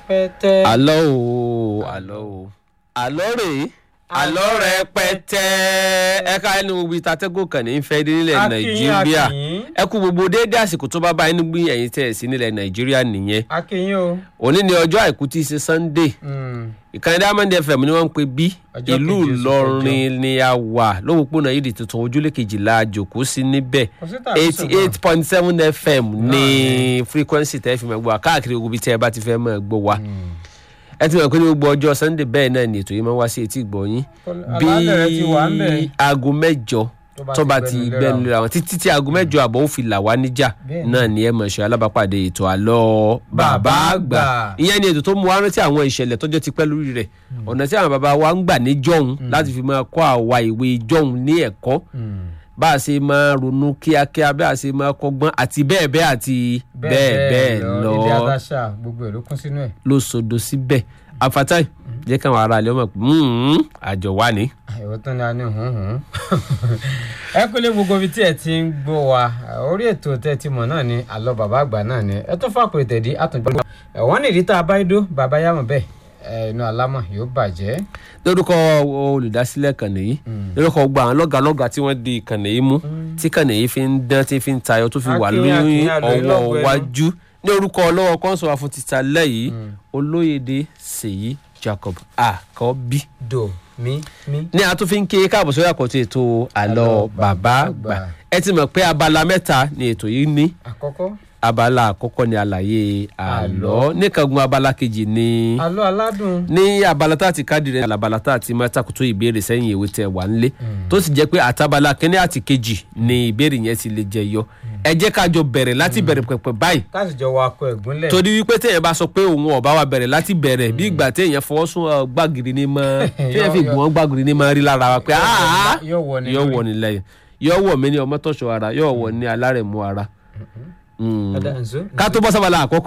rẹpẹtẹ. àlọ́ o àlọ́ o àlọ́ rèé àlọ́ rẹpẹtẹ ẹ̀ka ẹni gbogbo ìtàtẹ́gùn kan ní fẹ́ dé nílẹ̀ Akínyìn, nàìjíríà akínyìn. ẹ kú gbogbo déédéé àsìkò tó bá bá inú gbé ẹ̀yìn tẹ̀ sí nílẹ̀ nàìjíríà nìyẹn akínyìn o. òní ni ọjọ́ àìkú tí í ṣe sunday Mm. ìkànnì diamond fm ni wọ́n ń pè bí Ọjọ́ ìlú keje oṣù ìlọrin ni a wà lówópónà yìí di tuntun ojúlé kejìlá àjòkó sí níbẹ̀ Kò sí tàbí eighty ṣùgbọ́n. eight point seven fm ní frequency tẹ́ fi máa gbọ́ wa káàkiri gbogbo ibi tí ẹ bá ti fẹ́ máa gbọ́ wa ẹ ti mọ̀ pé ní gbogbo ọjọ́ sunday bẹ́ẹ̀ náà ni ètò yìí máa ń wá sí etí ìgbọ̀nyín bí Àlàálẹ̀ rẹ ti wà ń bẹ̀. aago mẹ́jọ Tó bá tó ti bá ti gbẹnu léra gbẹnu wọn. lera wọn títí tí aago mẹ́jọ àbọ̀ ó fi là wá níjà Bẹ́ẹ̀ni. náà ni ẹ mọ̀ ṣe alábàápàdé ètò àlọ́ bàbá Bàbá àgbà àgbà. ìyẹn ni ètò tó mú wá rántí àwọn ìṣẹ̀lẹ̀ tọ́jọ́ ti pẹ́ lórí rẹ̀ ọ̀nà tí àwọn bàbá wa ń gbà ní jọ̀hún láti fi máa kọ́ àwa ìwé jọ̀hún ní ẹ̀kọ́ bá a ṣe máa ronú kíákíá bí a ṣe máa kọ́gbọ́n àti bẹ́ẹ̀ bẹ́ẹ̀ àti bẹ́ẹ̀ bẹ́ẹ̀ lọ ilé adáṣà gbogbo ẹ̀ ló kún sínú ẹ̀. ló sodo síbẹ̀ afatai jẹ́ káwọn ará ilé ọmọ pé "Hmm, àjọ wa ni. ìwọ tán ni a ní hùn-ún. ẹ kú lé gbogbo ibi tí ẹ ti ń gbọ́ wa orí ètò tẹ́ ti mọ̀ náà ni àlọ́ bàbá àgbà náà ni ẹ tó fàpèrè tẹ̀dí àtúntò. ẹ̀wọ́n nìdí tá a bá dó bàbá yàmọ̀ bẹ́ẹ̀ ẹ̀, inú alámọ̀ yóò bàjẹ́. lórúkọ olùdásílẹ̀ kànnì yìí lórúkọ gba àwọn lọ́gàlọ́gà tí wọ́n di kànnì yìí mú tí kànnì yìí fi ń dán tí fi ń tayọ tó fi wà Akin, lórí Akin, àlọ́ ìlọ́gbọ̀ ọwọ́ ẹnu. wájú ní orúkọ ọlọ́wọ́ kọ́ńsọ̀ afúntita lẹ́yìn olóyèdè ṣèyí jacob àkọ́bí do mi mi. ní a tún fi ń ké káàbọ̀ sórí àkọ́tún ètò àlọ́ bàbá àgbà ẹ ti mọ̀ pé abala mẹ́ta ni ètò yìí ní àkọ́kọ́ abala àkọ́kọ́ ni àlàyé àlọ́ níkàngun abala kejì ni àlọ́ aládùn. ní abala tá a ti káàdì rẹ abala tá a ti máa takoto ìbéèrè sẹ́yìn ìwé tẹ wà nílé tó sì jẹ́ pé àtàbala kínní àti kejì ni ìbéèrè yẹn ti lè jẹ yọ ẹ jẹ́ ká jọ bẹ̀rẹ̀ láti bẹ̀rẹ̀ pẹ̀pẹ̀ báyìí káàsìjọ wa kọ ẹ̀gúnlẹ̀. torí wípé téèyàn bá sọ pé òun ọba wa bẹ̀rẹ̀ láti bẹ̀rẹ̀ bí ìgbà téèyàn fọwọ́ sún ọ gbàgìrì ní mọ́ téèyàn fi gbọ́n gbàgìrì ní mọ́ rí lára wa pé "Ah, yóò wọ ni yóò lórí. wọ ní lẹ́yìn yóò wọ mí ní ọmọ tọ̀ṣọ́ ara yóò wọ ní alárẹ̀mú ara. Mm. Ọ̀dà, ǹzó. ká tó bọ́ sábàlá àkọ́kọ́